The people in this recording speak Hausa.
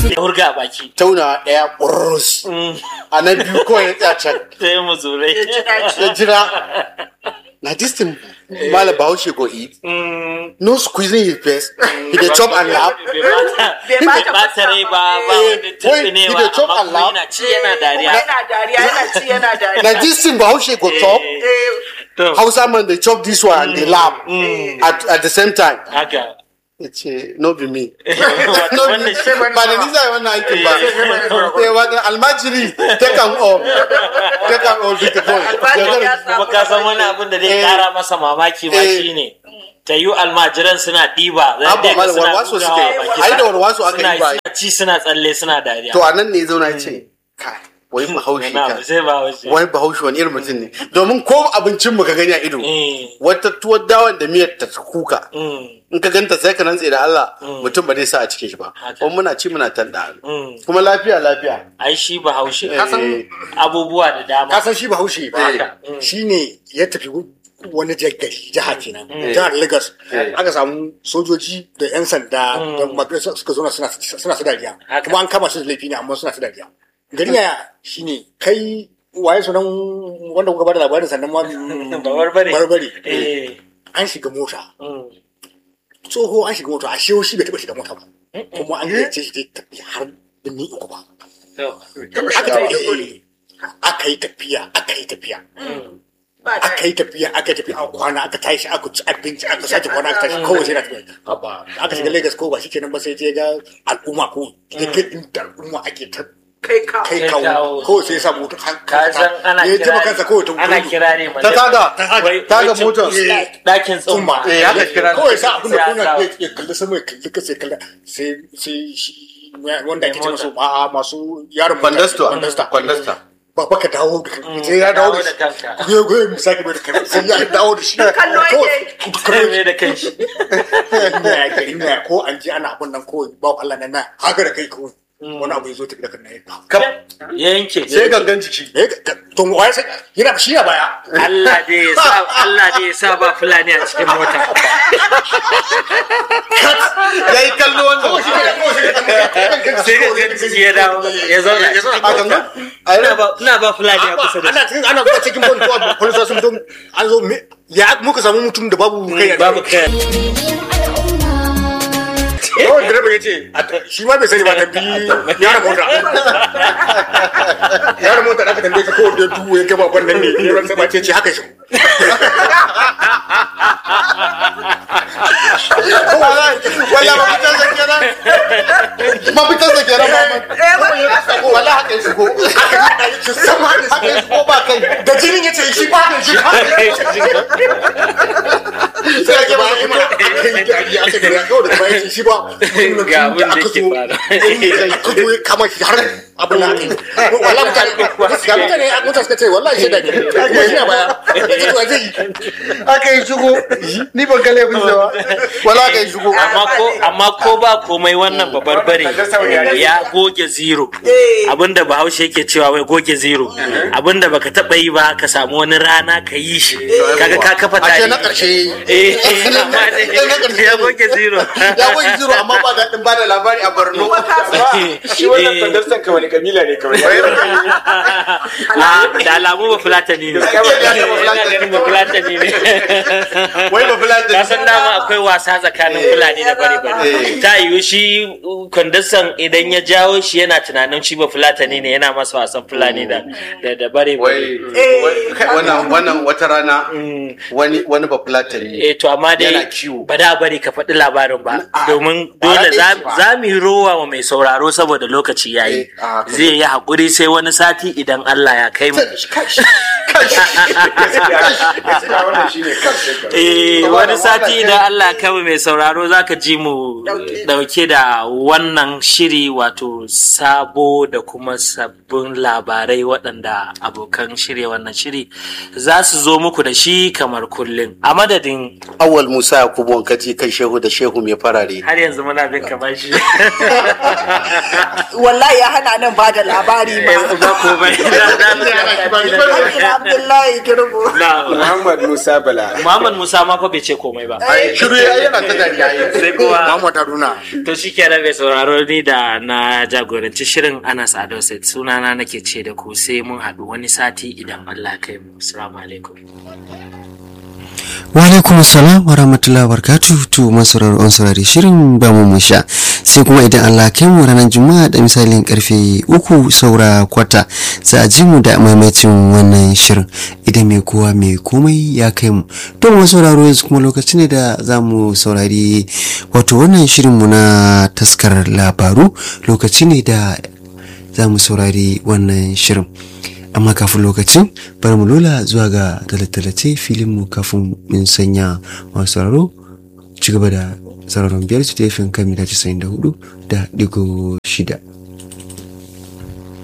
ya hurga a baki tauna ɗaya ƙurus a na biyu kawai ya tsaya can sai mu zurai ya jira na this thing mala bahaushe go eat no squeezing his face he dey chop and laugh bai bata rai ba ba wani turbinewa He dey chop and amma laugh. yana ci yana dariya yana dariya yana ci yana dariya na this thing bahaushe go chop Eh, to hausa man dey chop this one and dey laugh at at the same time haka ya ce no be me no be wannan shi ba da nisa wannan aikin ba eh wannan almajiri take am all take am all duka Almajiri ya kawai kuma ka san wani abin da zai Eh. kara masa mamaki ma Eh. shine ta yi almajiran suna ɗiba za Abba ka ga malam suna warwaso bugawa suke baki. ai da warwaso aka Suna- yi ba suna ci suna tsalle suna dariya to a nan ne ya zauna ya ce kai wai bahaushe Wani abu ka sai ba wace wai bahaushe wani irin mutum ne domin ko abincin mu ka gani a ido Eh. wata tuwar dawan da miyar ta kuka Mm. in ka ganta sai ka rantse da Allah mutum ba zai sa a cikin shi ba Haka. kuma muna ci muna tanda Mm. kuma lafiya lafiya ai shi bahaushe Eh. kasan abubuwa da dama ka san shi bahaushe ba Haka. shi ne ya tafi wani gari jiha kenan jihar lagos aka samu sojoji da yan sanda da mafi suka zo suna suna su dariya Haka. kuma an kama su da laifi ne amma suna su dariya gari ya shi ne kai waye sunan wanda kuka bada labarin sannan ma Barbare. barbare Eh. an shiga mota Mm. tsoho an shiga mota a shewo shi bai taba shiga mota ba kuma an gayyace shi dai tafi har birni uku ba To. aka tafi aka yi tafiya aka yi tafiya ba aka daɗi. yi tafiya aka yi tafiya a kwana aka tashi aka ci abinci aka sake kwana aka tashi kawai sai na tafiya Haba, aka shiga Lagos ko ba shi kenan ba sai je ga al'umma ko ya ga inda al'umma ake ta kai ka kai Kai kawo kawo. kawai sai ya sa motar ka san ana ya jima kira kansa kawai ta ana gudu kira ne ta taga Wai- taga wai motar Eh, ɗakin tsumma tsumma Eh, haka kira ne. kawai sa abin da Sai kuna a sa- ya kalli sama ya kalli kasa ya kalli sai sai shi wanda ake ce Mai masu a masu yaron mota. kwandasta kwandasta kwandasta ba baka dawo da kanka sai ya dawo da shi kanka goyo goyo mu sake mai da kanka sai ya dawo da shi Kallo yake. Kawai- kai mai da kanshi ina gari na ko an ji ana abun nan ko ba Allah nan na haka da kai ko wani abu ya zo tafi da kan nan Kam, ya yanke sai gangan jiki eh to wai sai yana shi ya baya Allah dai ya sa Allah dai ya sa ba fulani a cikin mota ya yi kallo wannan sai ga jiki ya dawo ya zauna a gangan a ina yi ba ina ba fulani a kusa da ana cikin ana zuwa cikin bon ko polisa sun fito an zo me- ya muka samu mutum da babu kai a babu kai kawai direba ya ce shi ma bai sani ba ta bi yaran mota yaran mota da aka tambaye shi ko da duhu ya gaba wannan ne yaran sai ba ce ce haka shi wala mafitar da kenan mafitar da kenan Muhammad wala haka ya shigo haka ya ɗaya shi sama da haka ya shigo ba kai da jinin ya ce shi ba da shi ba sai ake ba shi mana aka yi dariya aka gari kawai da bayan shi ba Ga abin da ke fara. aka zo ya kama shi har abin da aka yi wala mutane ga mutane a mutane suka ce wallahi shi da ne kuma shi a baya ita ba zai yi haka ya shigo ni ban kalle bin ba wala haka ya shigo amma ko amma ko ba komai wannan babar bare ya goge zero abinda bahaushe yake cewa wai goge zero abinda baka taba yi ba ka samu wani rana ka yi shi kaga ka kafa a ce tarihi na karshe eh amma dai ya goge zero ya goge zero amma ba daɗin ba da labari a Borno shi wannan kwandarsan ka wani kabila ne kawai Ah, da alamu ba fulatani ne Ina ganin ba fulatani ne wai ba fulani ka san dama akwai wasa tsakanin fulani da bare bare Eh. ta yiwu shi kwandasan idan ya jawo shi yana tunanin shi ba fulatani ne yana masa wasan fulani da da da bare wai bare wai- wannan wannan wata rana wani wani ba fulatani ne eh to amma dai Yana kiwo. ba da bari ka faɗi labarin ba domin ba dole ɗaya za ce ba. za mu yi rowa wa mai sauraro saboda lokaci yayi Eh, a haka zai yi haƙuri sai wani sati idan Allah ya kai mu gaskiya wannan shine karshen ka Eh, Kuma wani da sati waka idan Allah kawai mai sauraro zaka ji mu dauke da wannan shiri wato sabo da kuma sabbin labarai waɗanda abokan shirya wannan shiri za su zo muku da shi kamar kullum a madadin awal musa yakubu wankati kan shehu da shehu mai farare har yanzu muna bin kamar shi wallahi ya hana nan ba da labari ma ba ko bai Ake labari Abdullahi Girbo. na Muhammad Musa Bala. Muhammad Musa ma fa bai ce komai ba shiru ya yana ta dariya yi sai kuma Muhammad Haruna to shi kenan mai sauraro ni da na jagoranci shirin Anas Ado Said sunana nake ce da ku sai mun haɗu wani sati idan Allah ya kai mu assalamu alaikum wa alaikum salam wa rahmatullahi wa barakatuh to masarar on saurari shirin ba mu mun sha sai kuma idan Allah kai mu ranar juma'a da misalin karfe uku saura kwata za a ji mu da maimacin wannan shirin idan mai kowa mai komai ya kai mu to mu sauraro yanzu kuma lokaci ne da za mu saurari wato wannan shirin mu na taskar labaru lokaci ne da za mu saurari wannan shirin amma kafin lokacin bari mu lola zuwa ga talatalace filin mu kafin mun sanya masu sauraro ci gaba da sauraron biyar su tefin kan mita 94 da digo shida